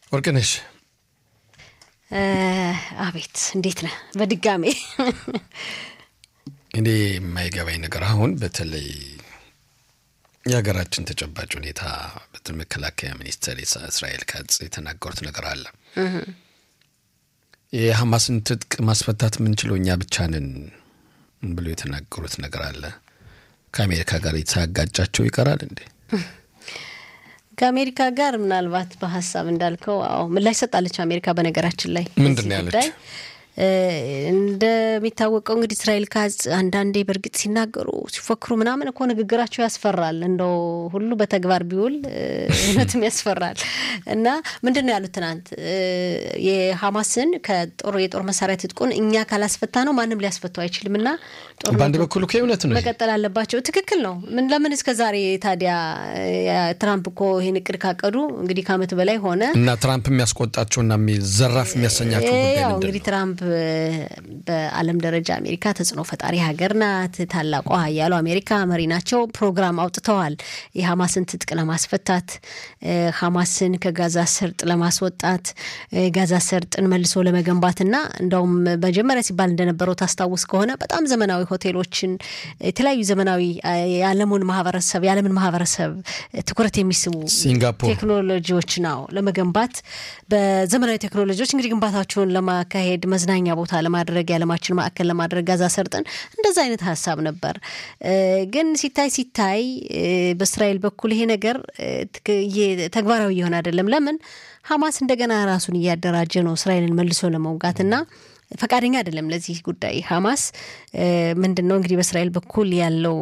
ወርቅነሽ አቤት እንዴት ነህ? በድጋሜ እኔ የማይገባኝ ነገር አሁን በተለይ የሀገራችን ተጨባጭ ሁኔታ በተለይ መከላከያ ሚኒስትር እስራኤል ካጽ የተናገሩት ነገር አለ። የሐማስን ትጥቅ ማስፈታት የምንችለው እኛ ብቻ ነን ብሎ የተናገሩት ነገር አለ። ከአሜሪካ ጋር የተጋጫቸው ይቀራል እንዴ? ከአሜሪካ ጋር ምናልባት በሀሳብ እንዳልከው አዎ ምላሽ ሰጣለች አሜሪካ። በነገራችን ላይ ምንድን ነው ያለች? እንደሚታወቀው እንግዲህ እስራኤል ካዝ አንዳንዴ በእርግጥ ሲናገሩ ሲፎክሩ ምናምን እኮ ንግግራቸው ያስፈራል። እንደው ሁሉ በተግባር ቢውል እውነትም ያስፈራል። እና ምንድን ነው ያሉት ትናንት የሐማስን ከጦር የጦር መሳሪያ ትጥቁን እኛ ካላስፈታ ነው ማንም ሊያስፈታው አይችልም እና በአንድ በኩል እኮ እውነት ነው መቀጠል አለባቸው። ትክክል ነው። ምን ለምን እስከ ዛሬ ታዲያ ትራምፕ እኮ ይህን እቅድ ካቀዱ እንግዲህ ከዓመት በላይ ሆነ እና ትራምፕ የሚያስቆጣቸውና ዘራፍ የሚያሰኛቸው ጉዳይ ያው ምንድን እንግዲህ ነው? ትራምፕ በዓለም ደረጃ አሜሪካ ተጽዕኖ ፈጣሪ ሀገር ናት። ታላቋ ሀያሉ አሜሪካ መሪ ናቸው። ፕሮግራም አውጥተዋል። የሐማስን ትጥቅ ለማስፈታት ሐማስን ከጋዛ ሰርጥ ለማስወጣት ጋዛ ሰርጥን መልሶ ለመገንባትና እንደውም መጀመሪያ ሲባል እንደነበረው ታስታውስ ከሆነ በጣም ዘመናዊ ሆቴሎችን የተለያዩ ዘመናዊ የዓለሙን ማህበረሰብ የዓለምን ማህበረሰብ ትኩረት የሚስቡ ሲንጋፖር ቴክኖሎጂዎች ነው ለመገንባት በዘመናዊ ቴክኖሎጂዎች እንግዲህ ግንባታቸውን ለማካሄድ መዝናኛ ቦታ ለማድረግ የዓለማችን ማዕከል ለማድረግ ጋዛ ሰርጥን እንደዛ አይነት ሀሳብ ነበር። ግን ሲታይ ሲታይ በእስራኤል በኩል ይሄ ነገር ትክ- እየ- ተግባራዊ እየሆነ አይደለም። ለምን ሐማስ እንደገና ራሱን እያደራጀ ነው እስራኤልን መልሶ ለመውጋትና ፈቃደኛ አይደለም ለዚህ ጉዳይ ሐማስ ምንድን ነው እንግዲህ በእስራኤል በኩል ያለው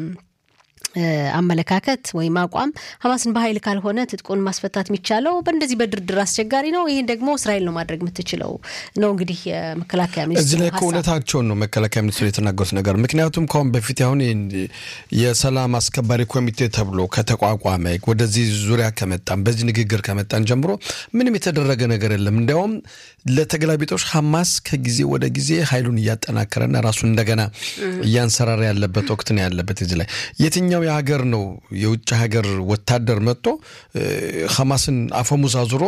እ፣ አመለካከት ወይም አቋም ሐማስን በኃይል ካልሆነ ትጥቁን ማስፈታት የሚቻለው በእንደዚህ በድርድር አስቸጋሪ ነው። ይህን ደግሞ እስራኤል ነው ማድረግ የምትችለው ነው እንግዲህ የመከላከያ እዚህ ሚኒስትሩ ላይ እኮ ሀሳብ። እውነታቸውን ነው መከላከያ ሚኒስትሩ የተናገሩት ነገር። ምክንያቱም ከአሁን በፊት አሁን ይህን የሰላም አስከባሪ ኮሚቴ ተብሎ ከተቋቋመ ወደዚህ ዙሪያ ከመጣን በዚህ ንግግር ከመጣን ጀምሮ ምንም የተደረገ ነገር የለም። እንዲያውም ለተገላቢጦች ሐማስ ከጊዜ ወደ ጊዜ ኃይሉን እያጠናከረና ራሱን እንደገና እያንሰራራ ያለበት ወቅት ነው ያለበት። እዚህ ላይ የትኛው የሀገር ነው የውጭ ሀገር ወታደር መጥቶ እ፣ ሐማስን አፈሙዝ አዙሮ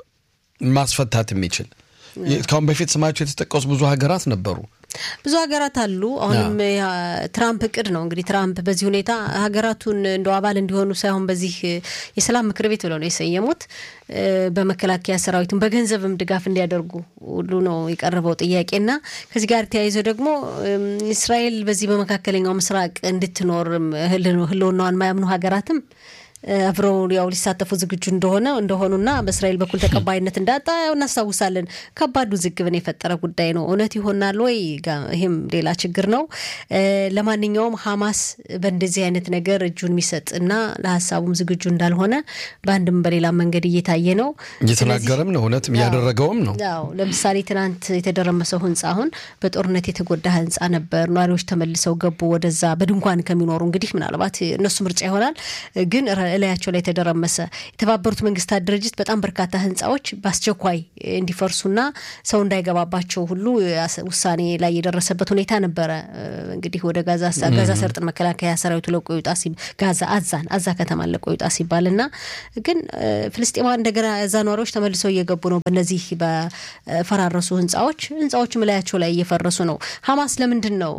ማስፈታት የሚችል ከአሁን በፊት ስማቸው የተጠቀሱ ብዙ ሀገራት ነበሩ። ብዙ ሀገራት አሉ። አሁንም ያ- ትራምፕ እቅድ ነው እንግዲህ ትራምፕ በዚህ ሁኔታ ሀገራቱን እንደ አባል እንዲሆኑ ሳይሆን በዚህ የሰላም ምክር ቤት ብለው ነው የሰየሙት እ፣ በመከላከያ ሰራዊቱን በገንዘብም ድጋፍ እንዲያደርጉ ሁሉ ነው የቀረበው ጥያቄና ከዚህ ጋር ተያይዞ ደግሞ እም፣ እስራኤል በዚህ በመካከለኛው ምስራቅ እንድትኖርም ህል- ህልውናዋን የማያምኑ ሀገራትም እ፣ አብረው ያው ሊሳተፉ ዝግጁ እንደሆነ እንደሆኑና በእስራኤል በኩል ተቀባይነት እንዳጣ ያው እናስታውሳለን። ከባድ ውዝግብን የፈጠረ ጉዳይ ነው። እውነት ይሆናል ወይ? ጋ- ይህም ሌላ ችግር ነው። እ፣ ለማንኛውም ሐማስ በእንደዚህ አይነት ነገር እጁን የሚሰጥ እና ለሀሳቡም ዝግጁ እንዳልሆነ በአንድም በሌላ መንገድ እየታየ ነው። እየተናገረም ነው እውነትም እያደረገውም ነው። ያው ለምሳሌ ትናንት የተደረመሰው ህንፃ አሁን በጦርነት የተጎዳ ህንፃ ነበር። ነዋሪዎች ተመልሰው ገቡ ወደዛ በድንኳን ከሚኖሩ እንግዲህ ምናልባት እነሱ ምርጫ ይሆናል ግን ረ- እላያቸው ላይ የተደረመሰ የተባበሩት መንግስታት ድርጅት በጣም በርካታ ህንፃዎች በአስቸኳይ እንዲፈርሱና ሰው እንዳይገባባቸው ሁሉ ያስ- ውሳኔ ላይ የደረሰበት ሁኔታ ነበረ። እ፣ እንግዲህ ወደ ጋዛ ጋዛ ሰርጥን መከላከያ ሰራዊቱ ለቆ ይውጣ ሲ ጋዛ አዛን አዛ ከተማን ለቆ ይውጣ ሲባል እና ግን እ፣ ፍልስጤማውያን እንደገና እዛ ነዋሪዎች ተመልሰው እየገቡ ነው። በእነዚህ በፈራረሱ ህንፃዎች ህንፃዎችም እላያቸው ላይ እየፈረሱ ነው። ሐማስ ለምንድን ነው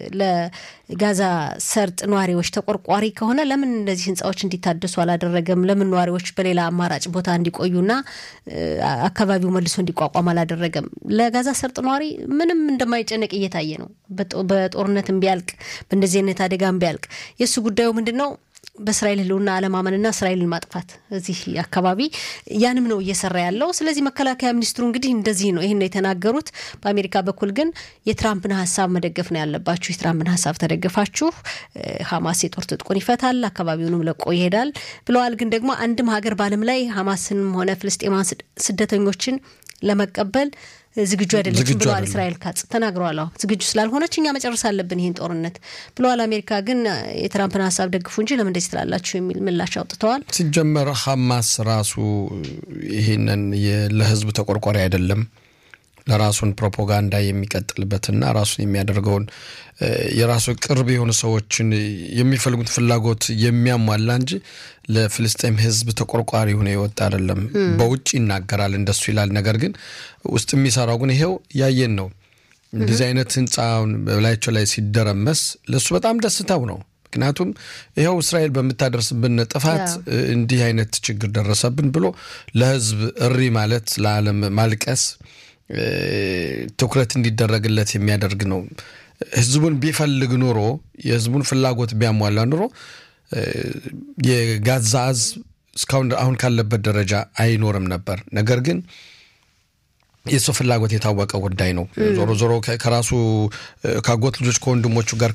ለጋዛ ሰርጥ ነዋሪዎች ተቆርቋሪ ከሆነ ለምን እነዚህ ህንፃዎች እንዲታደሱ አላደረገም? ለምን ነዋሪዎች በሌላ አማራጭ ቦታ እንዲቆዩና እ፣ አካባቢው መልሶ እንዲቋቋም አላደረገም? ለጋዛ ሰርጥ ነዋሪ ምንም እንደማይጨነቅ እየታየ ነው። በጦ- በጦርነትም ቢያልቅ በእንደዚህ አይነት አደጋም ቢያልቅ የእሱ ጉዳዩ ምንድን ነው? በእስራኤል ህልውና አለማመንና እስራኤልን ማጥፋት እዚህ አካባቢ ያንም ነው እየሰራ ያለው። ስለዚህ መከላከያ ሚኒስትሩ እንግዲህ እንደዚህ ነው ይህን ነው የተናገሩት። በአሜሪካ በኩል ግን የትራምፕን ሀሳብ መደገፍ ነው ያለባችሁ። የትራምፕን ሀሳብ ተደገፋችሁ እ፣ ሐማስ የጦር ትጥቁን ይፈታል፣ አካባቢውንም ለቆ ይሄዳል ብለዋል። ግን ደግሞ አንድም ሀገር በዓለም ላይ ሐማስንም ሆነ ፍልስጤማን ስደተኞችን ለመቀበል ዝግጁ አይደለችም ዝግጁ ብለዋል። አይደለም። እስራኤል ካጽ ተናግረዋል። አዎ ዝግጁ ስላልሆነች እኛ መጨረስ አለብን ይህን ጦርነት ብለዋል። አሜሪካ ግን የትራምፕን ሀሳብ ደግፉ እንጂ ለምን እንደዚህ ትላላችሁ የሚል ምላሽ አውጥተዋል። ሲጀመር ሐማስ ራሱ ይህንን የ- ለህዝብ ተቆርቋሪ አይደለም። ለራሱን ፕሮፓጋንዳ የሚቀጥልበትና ራሱን የሚያደርገውን የራሱ ቅርብ የሆኑ ሰዎችን የሚፈልጉት ፍላጎት የሚያሟላ እንጂ ለፍልስጤም ሕዝብ ተቆርቋሪ ሆነ የወጣ አይደለም። በውጭ ይናገራል እንደሱ ይላል። ነገር ግን ውስጥ የሚሰራው ግን ይሄው ያየን ነው። እንደዚህ አይነት ህንፃውን በላያቸው ላይ ሲደረመስ ለእሱ በጣም ደስታው ነው። ምክንያቱም ይኸው እስራኤል በምታደርስብን ጥፋት እንዲህ አይነት ችግር ደረሰብን ብሎ ለህዝብ እሪ ማለት ለዓለም ማልቀስ ትኩረት እንዲደረግለት የሚያደርግ ነው። ህዝቡን ቢፈልግ ኑሮ የህዝቡን ፍላጎት ቢያሟላ ኑሮ የጋዛ ህዝብ እስካሁን አሁን ካለበት ደረጃ አይኖርም ነበር። ነገር ግን የእሱ ፍላጎት የታወቀ ጉዳይ ነው። ዞሮ ዞሮ ከራሱ ካጎት ልጆች ከወንድሞቹ ጋር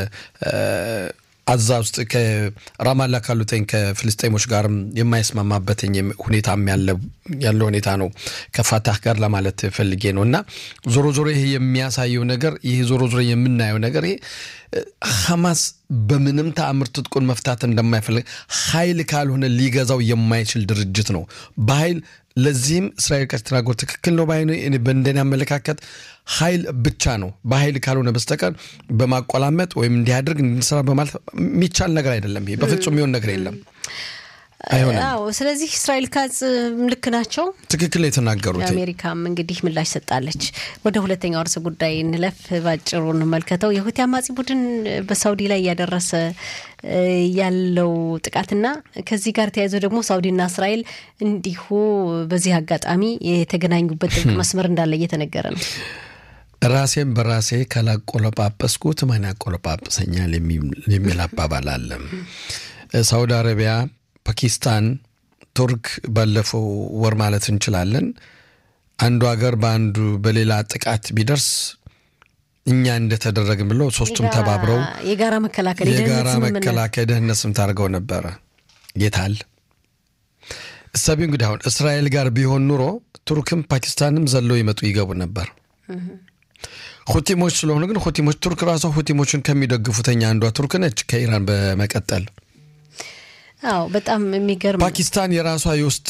አዛ ውስጥ ከራማላ ካሉተኝ ከፍልስጤሞች ጋርም የማይስማማበትኝ ሁኔታም ያለ ሁኔታ ነው ከፋታህ ጋር ለማለት ፈልጌ ነው። እና ዞሮ ዞሮ ይሄ የሚያሳየው ነገር ይሄ ዞሮ ዞሮ የምናየው ነገር ይሄ ሐማስ በምንም ተአምር ትጥቁን መፍታት እንደማይፈልግ ኃይል ካልሆነ ሊገዛው የማይችል ድርጅት ነው በኃይል ለዚህም እስራኤል ከተናገሩ ትክክል ነው ባይ በእንደኔ አመለካከት ኃይል ብቻ ነው። በኃይል ካልሆነ በስተቀር በማቆላመጥ ወይም እንዲያደርግ እንድንሰራ በማለት የሚቻል ነገር አይደለም። ይሄ በፍጹም የሚሆን ነገር የለም። አዎ ስለዚህ እስራኤል ካጽ ልክ ናቸው፣ ትክክል ነው የተናገሩት። የአሜሪካም እንግዲህ ምላሽ ሰጣለች። ወደ ሁለተኛው ርዕሰ ጉዳይ እንለፍ። ባጭሩ እንመልከተው። የሁቲ አማጺ ቡድን በሳውዲ ላይ እያደረሰ ያለው ጥቃትና ከዚህ ጋር ተያይዘው ደግሞ ሳውዲና እስራኤል እንዲሁ በዚህ አጋጣሚ የተገናኙበት ጥብቅ መስመር እንዳለ እየተነገረ ነው። ራሴን በራሴ ካላቆለጳጰስኩት ማን ያቆለጳጵሰኛል የሚል አባባል አለ። ሳውዲ አረቢያ ፓኪስታን፣ ቱርክ ባለፈው ወር ማለት እንችላለን አንዱ ሀገር በአንዱ በሌላ ጥቃት ቢደርስ እኛ እንደተደረግን ብለው ሶስቱም ተባብረው የጋራ መከላከል የጋራ መከላከል ደህንነት ስም ታደርገው ነበረ። ጌታል እሰቢ እንግዲህ አሁን እስራኤል ጋር ቢሆን ኑሮ ቱርክም ፓኪስታንም ዘለው ይመጡ ይገቡ ነበር። ሁቲሞች ስለሆኑ ግን ሁቲሞች ቱርክ ራሷ ሁቲሞችን ከሚደግፉተኛ አንዷ ቱርክ ነች ከኢራን በመቀጠል አዎ በጣም የሚገርም ፓኪስታን የራሷ የውስጥ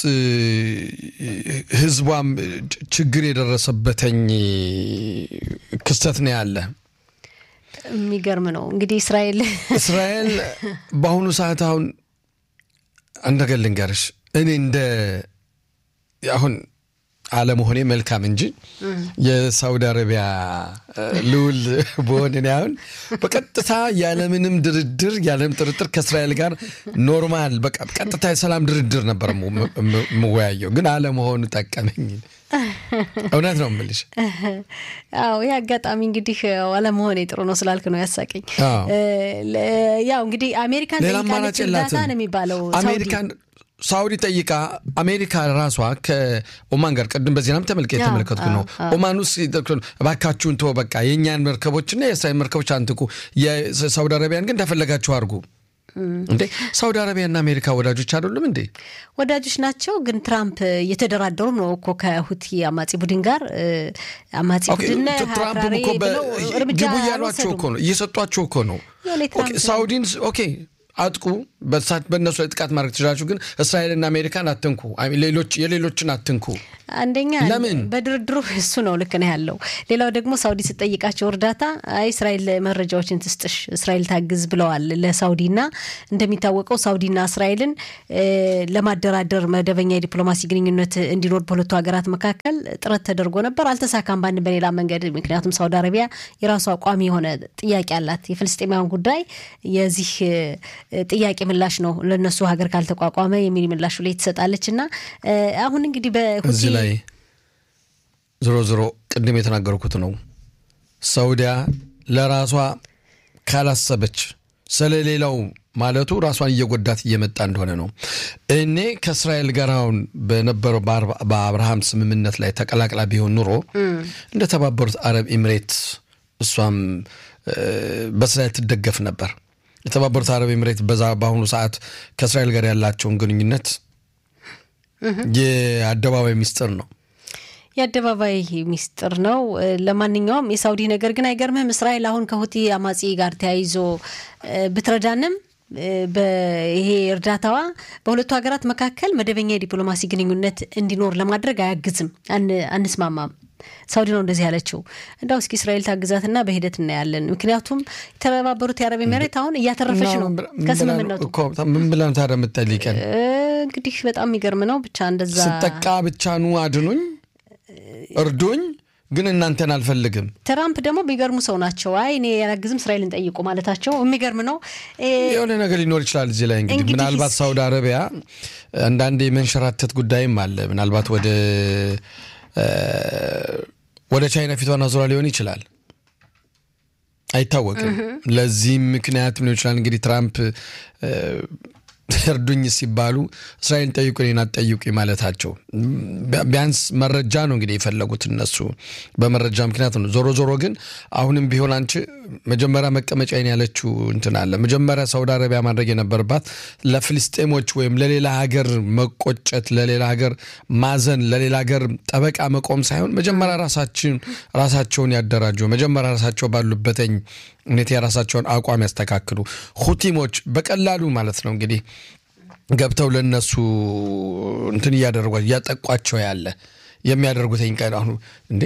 ህዝቧም ችግር የደረሰበተኝ ክስተት ነው ያለ። የሚገርም ነው እንግዲህ እስራኤል እስራኤል በአሁኑ ሰዓት አሁን አንድ ነገር ልንገርሽ፣ እኔ እንደ አሁን አለመሆኔ መልካም እንጂ የሳውዲ አረቢያ ልዑል በሆን እኔ አሁን በቀጥታ ያለምንም ድርድር ያለምንም ጥርጥር ከእስራኤል ጋር ኖርማል በቃ ቀጥታ የሰላም ድርድር ነበር የምወያየው፣ ግን አለመሆኑ ጠቀመኝ። እውነት ነው የምልሽ። አዎ ይህ አጋጣሚ እንግዲህ አለመሆኔ ጥሩ ነው ስላልክ ነው ያሳቀኝ። ያው እንግዲህ አሜሪካን ጠይቃለች እርዳታ ነው የሚባለው አሜሪካን ሳውዲ ጠይቃ አሜሪካ ራሷ ከኦማን ጋር ቅድም በዜናም ተመልከ የተመለከትኩ ነው። ኦማን ውስጥ እባካችሁን ተወው በቃ የእኛን መርከቦችና የእስራኤል መርከቦች አንትኩ፣ የሳውዲ አረቢያን ግን እንደፈለጋችሁ አድርጉ። እንዴ ሳውዲ አረቢያና አሜሪካ ወዳጆች አይደሉም እንዴ? ወዳጆች ናቸው። ግን ትራምፕ እየተደራደሩ ነው እኮ ከሁቲ አማጺ ቡድን ጋር አማጺ ቡድን ትራምፕ እኮ ግቡ እያሏቸው እኮ ነው፣ እየሰጧቸው እኮ ነው። ሳውዲን ኦኬ አጥቁ በሳት በእነሱ ላይ ጥቃት ማድረግ ትችላችሁ፣ ግን እስራኤልና አሜሪካን አትንኩ፣ ሌሎች የሌሎችን አትንኩ። አንደኛ ለምን በድርድሩ እሱ ነው ልክ ነው ያለው። ሌላው ደግሞ ሳውዲ ስጠይቃቸው እርዳታ አይ እስራኤል መረጃዎችን ትስጥሽ እስራኤል ታግዝ ብለዋል ለሳውዲና እንደሚታወቀው ሳውዲና እስራኤልን ለማደራደር መደበኛ የዲፕሎማሲ ግንኙነት እንዲኖር በሁለቱ ሀገራት መካከል ጥረት ተደርጎ ነበር፣ አልተሳካም በአንድ በሌላ መንገድ። ምክንያቱም ሳውዲ አረቢያ የራሷ ቋሚ የሆነ ጥያቄ አላት። የፍልስጤማውያን ጉዳይ የዚህ ጥያቄ ምላሽ ነው ለእነሱ ሀገር ካልተቋቋመ የሚል ምላሽ ላይ ትሰጣለች እና አሁን እንግዲህ እዚህ ላይ ዞሮ ዞሮ ቅድም የተናገርኩት ነው። ሳውዲያ ለራሷ ካላሰበች ስለሌላው ማለቱ ራሷን እየጎዳት እየመጣ እንደሆነ ነው። እኔ ከእስራኤል ጋር አሁን በነበረው በአብርሃም ስምምነት ላይ ተቀላቅላ ቢሆን ኑሮ እንደተባበሩት አረብ ኤምሬት እሷም በእስራኤል ትደገፍ ነበር። የተባበሩት አረብ ኤምሬት በዛ በአሁኑ ሰዓት ከእስራኤል ጋር ያላቸውን ግንኙነት የአደባባይ ሚስጥር ነው። የአደባባይ ሚስጥር ነው። ለማንኛውም የሳውዲ ነገር ግን አይገርምህም? እስራኤል አሁን ከሁቲ አማጺ ጋር ተያይዞ ብትረዳንም ይሄ እርዳታዋ በሁለቱ ሀገራት መካከል መደበኛ የዲፕሎማሲ ግንኙነት እንዲኖር ለማድረግ አያግዝም፣ አንስማማም። ሳውዲ ነው እንደዚህ ያለችው። እንዳው እስኪ እስራኤል ታግዛትና በሂደት እናያለን። ምክንያቱም የተባበሩት የአረብ ኤሚሬት አሁን እያተረፈች ነው ከስምምነቱ። ምን ብለን ታዲያ የምትጠይቀን? እንግዲህ በጣም የሚገርም ነው። ብቻ እንደዛ ስጠቃ ብቻ ኑ አድኑኝ፣ እርዱኝ ግን እናንተን አልፈልግም። ትራምፕ ደግሞ የሚገርሙ ሰው ናቸው። አይ እኔ ያላግዝም እስራኤልን ጠይቁ ማለታቸው የሚገርም ነው። የሆነ ነገር ሊኖር ይችላል እዚህ ላይ እንግዲህ ምናልባት ሳውዲ አረቢያ አንዳንድ የመንሸራተት ጉዳይም አለ። ምናልባት ወደ ወደ ቻይና ፊቷን አዙራ ሊሆን ይችላል፣ አይታወቅም። ለዚህም ምክንያት ሊሆን ይችላል እንግዲህ ትራምፕ እርዱኝ ሲባሉ እስራኤልን ጠይቁ እኔን አትጠይቁኝ ማለታቸው ቢያንስ መረጃ ነው እንግዲህ የፈለጉት እነሱ በመረጃ ምክንያት ነው። ዞሮ ዞሮ ግን አሁንም ቢሆን አንቺ መጀመሪያ መቀመጫዬን ያለችው እንትን አለ። መጀመሪያ ሳውዲ አረቢያ ማድረግ የነበረባት ለፍልስጤሞች ወይም ለሌላ ሀገር መቆጨት፣ ለሌላ ሀገር ማዘን፣ ለሌላ ሀገር ጠበቃ መቆም ሳይሆን መጀመሪያ ራሳችን ራሳቸውን ያደራጁ መጀመሪያ ራሳቸው ባሉበተኝ ሁኔታ የራሳቸውን አቋም ያስተካክሉ። ሁቲሞች በቀላሉ ማለት ነው እንግዲህ ገብተው ለነሱ እንትን እያደረጓቸው እያጠቋቸው ያለ የሚያደርጉትኝ ቀን አሁኑ እንዴ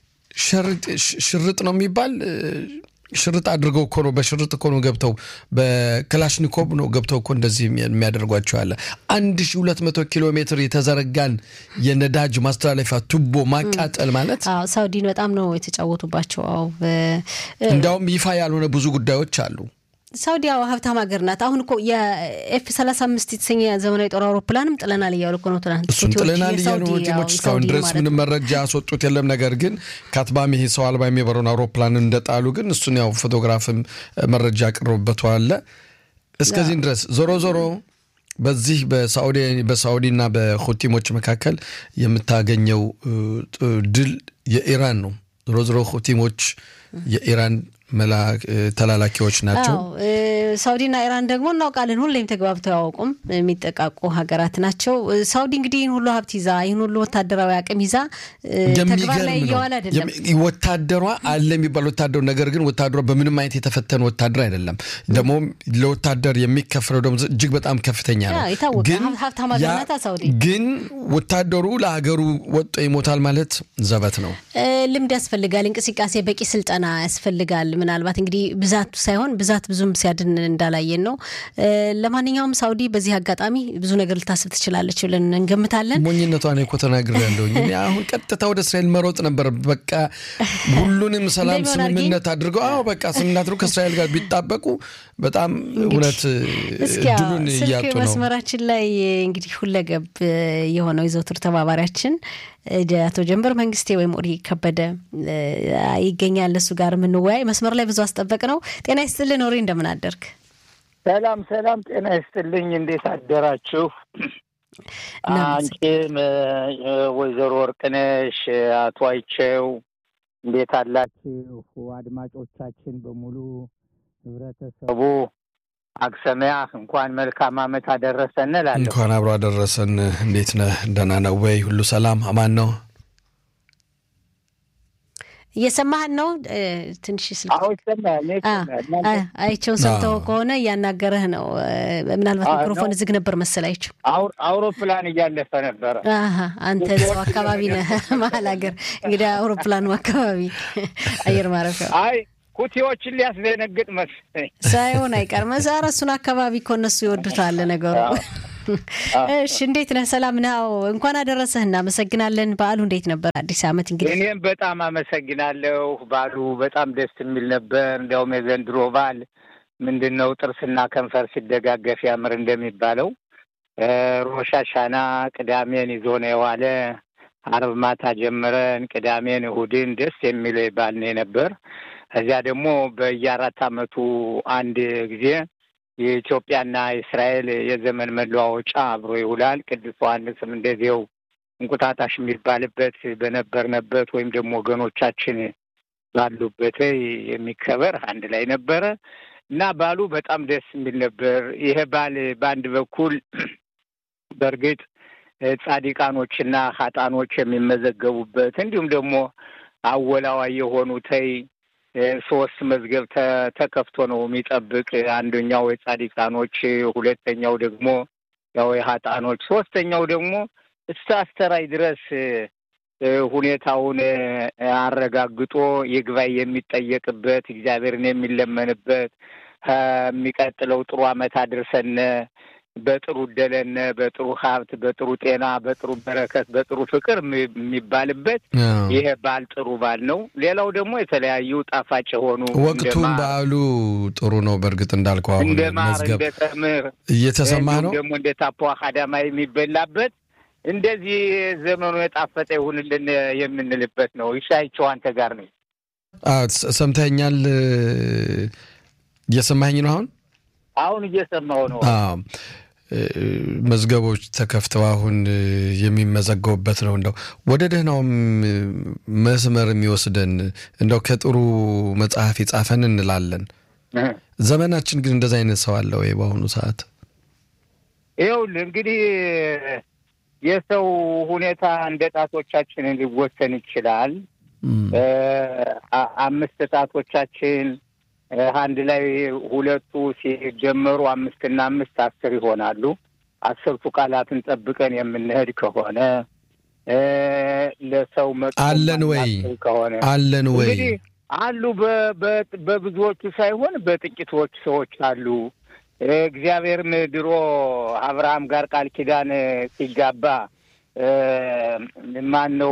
ሽርጥ ነው የሚባል ሽርጥ አድርገው እኮ ነው በሽርጥ እኮ ነው ገብተው በክላሽኒኮቭ ነው ገብተው እኮ እንደዚህ የሚያደርጓቸው ያለ አንድ ሺ ሁለት መቶ ኪሎ ሜትር የተዘረጋን የነዳጅ ማስተላለፊያ ቱቦ ማቃጠል ማለት ሳውዲን በጣም ነው የተጫወቱባቸው። እንዲያውም ይፋ ያልሆነ ብዙ ጉዳዮች አሉ። ሳውዲ ሀብታም ሀገር ናት። አሁን እኮ የኤፍ ሰላሳ አምስት የተሰኘ ዘመናዊ ጦር አውሮፕላንም ጥለናል እያሉ እኮ ነው ትናንት። እሱን ጥለናል እያሉ ሆቲሞች እስካሁን ድረስ ምንም መረጃ ያስወጡት የለም። ነገር ግን ከአትባሚ ይሄ ሰው አልባ የሚበረውን አውሮፕላን እንደጣሉ ግን እሱን ያው ፎቶግራፍም መረጃ ያቀረቡበት አለ። እስከዚህም ድረስ ዞሮ ዞሮ በዚህ በሳዑዲና በሁቲሞች መካከል የምታገኘው ድል የኢራን ነው። ዞሮ ዞሮ ሁቲሞች የኢራን ተላላኪዎች ናቸው። ሳውዲና ኢራን ደግሞ እናውቃለን፣ ሁሌም ተግባብተው አያውቁም። የሚጠቃቁ ሀገራት ናቸው። ሳውዲ እንግዲህ ይህን ሁሉ ሀብት ይዛ ይህን ሁሉ ወታደራዊ አቅም ይዛ ተግባር ላይ እየዋለ አይደለም። ወታደሯ አለ የሚባል ወታደሩ ነገር ግን ወታደሯ በምንም አይነት የተፈተነ ወታደር አይደለም። ደግሞ ለወታደር የሚከፍለው ደግሞ እጅግ በጣም ከፍተኛ ነው። የታወቀ ሀብታም ሀገር ናት ሳውዲ። ግን ወታደሩ ለሀገሩ ወጦ ይሞታል ማለት ዘበት ነው። ልምድ ያስፈልጋል፣ እንቅስቃሴ፣ በቂ ስልጠና ያስፈልጋል። ምናልባት እንግዲህ ብዛቱ ሳይሆን ብዛት ብዙም ሲያድን እንዳላየን ነው። ለማንኛውም ሳውዲ በዚህ አጋጣሚ ብዙ ነገር ልታስብ ትችላለች ብለን እንገምታለን። ሞኝነቷን እኮ ተናግሬያለሁ። አሁን ቀጥታ ወደ እስራኤል መሮጥ ነበር። በቃ ሁሉንም ሰላም ስምምነት አድርገው አዎ በቃ ስምምነት አድርገው ከእስራኤል ጋር ቢጣበቁ በጣም እውነት ድሉን እያጡ ነው። መስመራችን ላይ እንግዲህ ሁለገብ የሆነው የዘውትር ተባባሪያችን አቶ ጀንበር መንግስቴ ወይም ኦሪ ከበደ ይገኛል። እሱ ጋር የምንወያይ መስመር ላይ ብዙ አስጠበቅ ነው። ጤና ይስጥልን ኦሪ፣ እንደምን አደርግ? ሰላም ሰላም፣ ጤና ይስጥልኝ። እንዴት አደራችሁ? አንቺም ወይዘሮ ወርቅነሽ፣ አቶ አይቸው እንዴት አላችሁ? አድማጮቻችን በሙሉ ህብረተሰቡ አክሰሚያ እንኳን መልካም ዓመት አደረሰን እላለሁ። እንኳን አብሮ አደረሰን። እንዴት ነህ? ደህና ነው ወይ? ሁሉ ሰላም አማን ነው? እየሰማህን ነው? ትንሽ ስልክ አዎ ይሰማል። አይቼው ሰምተው ከሆነ እያናገረህ ነው። ምናልባት ሚክሮፎን ዝግ ነበር መሰል። አይቼው አውሮፕላን እያለፈ ነበረ። አንተ ሰው አካባቢ ነህ፣ መሀል ሀገር እንግዲህ አውሮፕላኑ አካባቢ አየር ማረፊያ አይ ኩቲዎችን ሊያስደነግጥ መሰለኝ ሳይሆን አይቀርም። ኧረ እሱን አካባቢ እኮ እነሱ ይወዱታል ነገሩ። እሺ እንዴት ነህ? ሰላም ነው? እንኳን አደረሰህ። እናመሰግናለን። በዓሉ እንዴት ነበር? አዲስ ዓመት እንግዲህ እኔም በጣም አመሰግናለሁ። በዓሉ በጣም ደስ የሚል ነበር። እንዲያውም የዘንድሮ በዓል ምንድን ነው ጥርስና ከንፈር ሲደጋገፍ ያምር እንደሚባለው ሮሽ ሀሻና ቅዳሜን ይዞ ነው የዋለ። አርብ ማታ ጀምረን ቅዳሜን እሁድን ደስ የሚል በዓል ነው ነበር። እዚያ ደግሞ በየአራት ዓመቱ አንድ ጊዜ የኢትዮጵያና የእስራኤል የዘመን መለዋወጫ አብሮ ይውላል። ቅዱስ ዮሐንስም እንደዚያው እንቁጣጣሽ የሚባልበት በነበርንበት ወይም ደግሞ ወገኖቻችን ባሉበት የሚከበር አንድ ላይ ነበረ እና በዓሉ በጣም ደስ የሚል ነበር። ይሄ በዓል በአንድ በኩል በእርግጥ ጻዲቃኖችና ሀጣኖች የሚመዘገቡበት እንዲሁም ደግሞ አወላዋይ የሆኑ ተይ ሶስት መዝገብ ተከፍቶ ነው የሚጠብቅ። አንደኛው የጻዲቃኖች፣ ሁለተኛው ደግሞ ያው የሀጣኖች፣ ሶስተኛው ደግሞ እስከ አስተራይ ድረስ ሁኔታውን አረጋግጦ ይግባኝ የሚጠየቅበት እግዚአብሔርን የሚለመንበት የሚቀጥለው ጥሩ ዓመት አድርሰን በጥሩ እደለነ በጥሩ ሀብት፣ በጥሩ ጤና፣ በጥሩ በረከት፣ በጥሩ ፍቅር የሚባልበት ይሄ በዓል ጥሩ በዓል ነው። ሌላው ደግሞ የተለያዩ ጣፋጭ የሆኑ ወቅቱም በዓሉ ጥሩ ነው። በእርግጥ እንዳልከው አሁን እንደ ማር መዝገብ እንደ ተምር እየተሰማ ነው። ደግሞ እንደ ታፖ አካዳማ የሚበላበት እንደዚህ ዘመኑ የጣፈጠ ይሁንልን የምንልበት ነው። ይሻይቸው አንተ ጋር ነው። ሰምተኛል። እየሰማኝ ነው አሁን አሁን እየሰማው ነው። መዝገቦች ተከፍተው አሁን የሚመዘገቡበት ነው። እንደው ወደ ደህናውም መስመር የሚወስደን እንደው ከጥሩ መጽሐፍ የጻፈን እንላለን። ዘመናችን ግን እንደዚ አይነት ሰው አለ ወይ በአሁኑ ሰዓት? ይኸውልህ እንግዲህ የሰው ሁኔታ እንደ ጣቶቻችን ሊወሰን ይችላል። አምስት ጣቶቻችን አንድ ላይ ሁለቱ ሲጀመሩ አምስትና አምስት አስር ይሆናሉ። አስርቱ ቃላትን ጠብቀን የምንሄድ ከሆነ ለሰው መጥፎ አለን ወይ ከሆነ አለን ወይ እንግዲህ አሉ በብዙዎቹ ሳይሆን በጥቂቶች ሰዎች አሉ። እግዚአብሔርም ድሮ አብርሃም ጋር ቃል ኪዳን ሲጋባ ማን ነው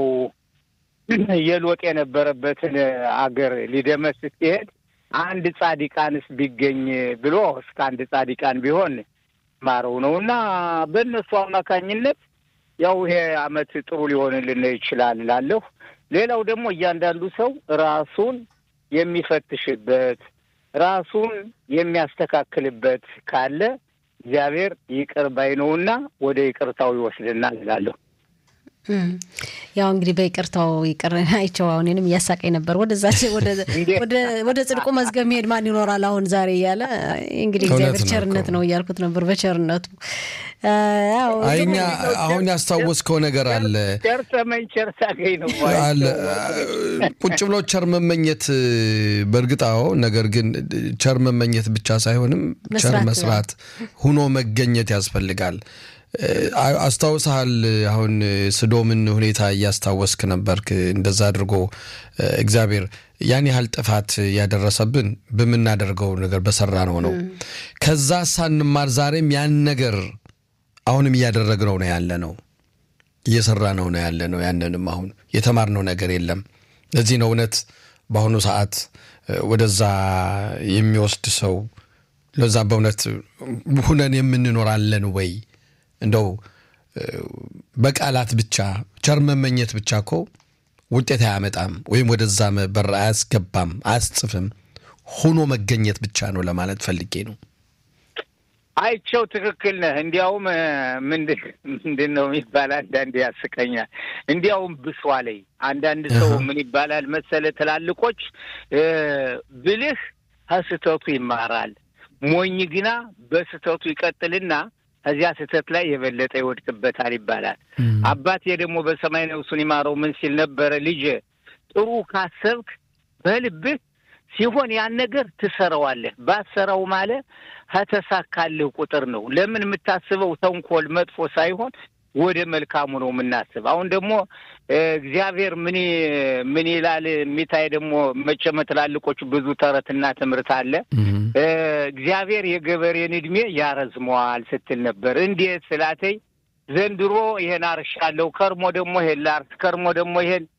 የሎጥ የነበረበትን አገር ሊደመስስ ሲሄድ አንድ ጻዲቃንስ ቢገኝ ብሎ እስከ አንድ ጻዲቃን ቢሆን ማረው ነው እና በእነሱ አማካኝነት ያው ይሄ ዓመት ጥሩ ሊሆንልን ይችላል እላለሁ። ሌላው ደግሞ እያንዳንዱ ሰው ራሱን የሚፈትሽበት ራሱን የሚያስተካክልበት ካለ እግዚአብሔር ይቅር ባይ ነውና ወደ ይቅርታው ይወስድናል እላለሁ። ያው እንግዲህ በይቅርታው ይቅር አይቸው አሁን እኔንም እያሳቀኝ ነበር። ወደዛች ወደ ጽድቁ መዝገብ መሄድ ማን ይኖራል አሁን ዛሬ እያለ እንግዲህ እግዚአብሔር ቸርነት ነው እያልኩት ነበር። በቸርነቱ እኛ አሁን ያስታወስከው ነገር አለ ቸር ሰመኝ ቸር ሳገኝ ነው አለ ቁጭ ብሎ ቸር መመኘት በእርግጥ አዎ። ነገር ግን ቸር መመኘት ብቻ ሳይሆንም ቸር መስራት ሁኖ መገኘት ያስፈልጋል። አስታውሰሃል? አሁን ስዶምን ሁኔታ እያስታወስክ ነበርክ። እንደዛ አድርጎ እግዚአብሔር ያን ያህል ጥፋት ያደረሰብን በምናደርገው ነገር በሰራ ነው ነው። ከዛ ሳንማር ዛሬም ያን ነገር አሁንም እያደረግነው ነው ያለ ነው እየሰራ ነው ነው ያለ ነው። ያንንም አሁን የተማርነው ነገር የለም። ለዚህ ነው እውነት በአሁኑ ሰዓት ወደዛ የሚወስድ ሰው ለዛ በእውነት ሁነን የምንኖራለን ወይ እንደው በቃላት ብቻ ቸር መመኘት ብቻ እኮ ውጤት አያመጣም፣ ወይም ወደዛ በር አያስገባም፣ አያስጽፍም። ሆኖ መገኘት ብቻ ነው ለማለት ፈልጌ ነው። አይቸው ትክክል ነህ። እንዲያውም ምንድን ነው የሚባል አንዳንድ ያስቀኛል። እንዲያውም ብሷ ላይ አንዳንድ ሰው ምን ይባላል መሰለ ትላልቆች ብልህ ከስህተቱ ይማራል፣ ሞኝ ግና በስህተቱ ይቀጥልና ከዚያ ስህተት ላይ የበለጠ ይወድቅበታል ይባላል። አባቴ ደግሞ በሰማይ ነፍሱን ይማረው ምን ሲል ነበረ? ልጄ ጥሩ ካሰብክ በልብህ ሲሆን ያን ነገር ትሰራዋለህ። ባትሰራው ማለት ከተሳካልህ ቁጥር ነው። ለምን የምታስበው ተንኮል መጥፎ ሳይሆን ወደ መልካሙ ነው የምናስብ። አሁን ደግሞ እግዚአብሔር ምን ምን ይላል የሚታይ ደግሞ መቼም ትላልቆቹ ብዙ ተረትና ትምህርት አለ። እግዚአብሔር የገበሬን እድሜ ያረዝመዋል ስትል ነበር። እንዴት ስላተኝ ዘንድሮ ይሄን አርሻለሁ፣ ከርሞ ደግሞ ይሄን ላርስ፣ ከርሞ ደግሞ ይሄን